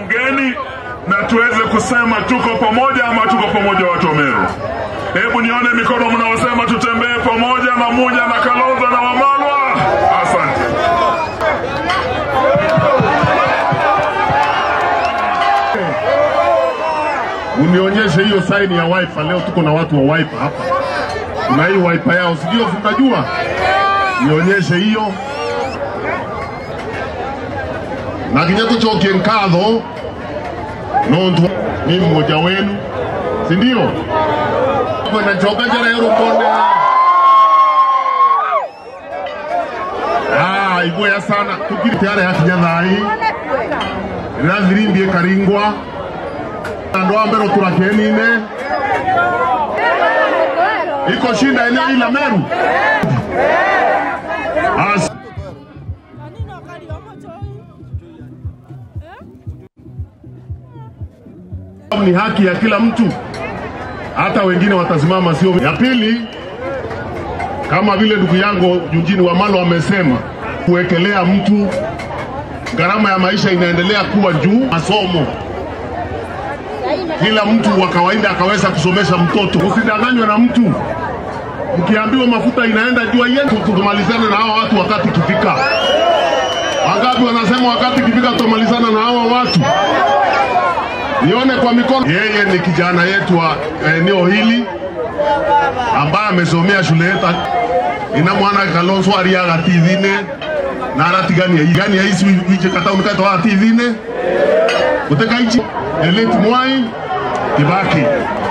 bungeni na tuweze kusema tuko pamoja ama tuko pamoja watu wa Meru. Hebu nione mikono mnaosema tutembee pamoja na Munya na Kalonzo na Wamalwa. Asante. Unionyeshe hiyo saini ya wiper. Leo tuko na watu wa wiper hapa, kuna hii wiper yao, sijui unajua. Nionyeshe hiyo na kinya tucokie nkatho nontu ni mmoja wenu, si ndio? nacoka njara ya rumbone Ah, igwea sana tukiri tayari hakinya thai rirathirimbie karingwa andå a mbere tå rakenine iko shinda eneo hili la Meru. As Kanino kali omotoi. Eh? ni haki ya kila mtu, hata wengine watasimama, sio ya pili. Kama vile ndugu yangu Eugene Wamalwa amesema, kuwekelea mtu, gharama ya maisha inaendelea kuwa juu, masomo kila mtu wa kawaida akaweza kusomesha mtoto. Usidanganywe na mtu, mkiambiwa mafuta inaenda juu yetu, tumalizane na hawa watu wakati ikifika. Wangapi wanasema wakati ikifika tutamalizana na hawa watu? Nione kwa mikono. Yeye ni kijana yetu wa eneo hili ambaye amesomea shule yetu, ina mwana Kalonzo ariaga tithine na aratigania igania ici wiche kataunikaitwa wa tithine gutekaichi Elite Mwai Kibaki